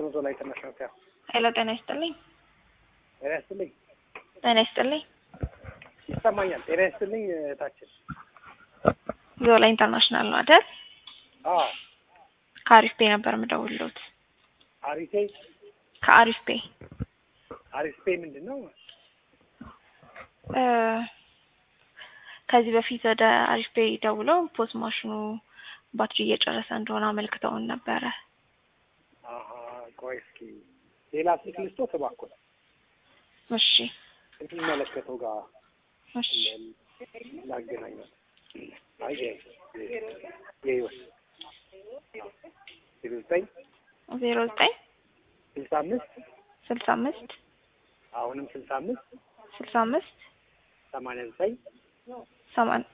ነው ዞላ ኢንተርናሽናል ሆቴል። ሄሎ ጤና ይስጥልኝ። ጤና ይስጥልኝ። ጤና ይስጥልኝ። ይሰማኛል። ጤና ይስጥልኝ እህታችን። ዞላ ኢንተርናሽናል ነው አይደል? አዎ ከአሪፍ ፔ ነበር የምደውልሎት። አሪፌ ከአሪፍ ፔ አሪፍ ፔ ምንድን ነው? እ ከዚህ በፊት ወደ አሪፍ ፔ ደውለው ፖስ ማሽኑ ባትሪ እየጨረሰ እንደሆነ አመልክተውን ነበረ። አሀ ቆይ እስኪ ሌላ ስልክ ልስጦት እባክዎት እሺ የሚመለከተው ጋር እሺ ላገናኛት። አይ የህይወት ዜሮ ዘጠኝ ዜሮ ዘጠኝ ስልሳ አምስት ስልሳ አምስት አሁንም ስልሳ አምስት ስልሳ አምስት ሰማንያ ዘጠኝ ሰማን-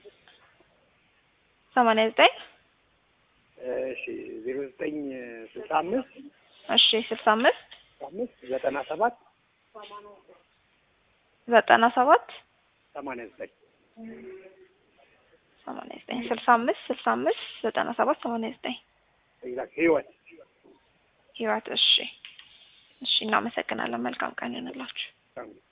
ሰማንያ ዘጠኝ እሺ ዜሮ ዘጠኝ ስልሳ አምስት እሺ ስልሳ አምስት አምስት ዘጠና ሰባት ዘጠና ሰባት ሰማንያ ዘጠኝ ሰማንያ ዘጠኝ ስልሳ አምስት ስልሳ አምስት ዘጠና ሰባት ሰማንያ ዘጠኝ ኤግዛክት ህይወት ህይወት እሺ እሺ እናመሰግናለን መልካም ቀን ይሁንላችሁ ታንክ ዩ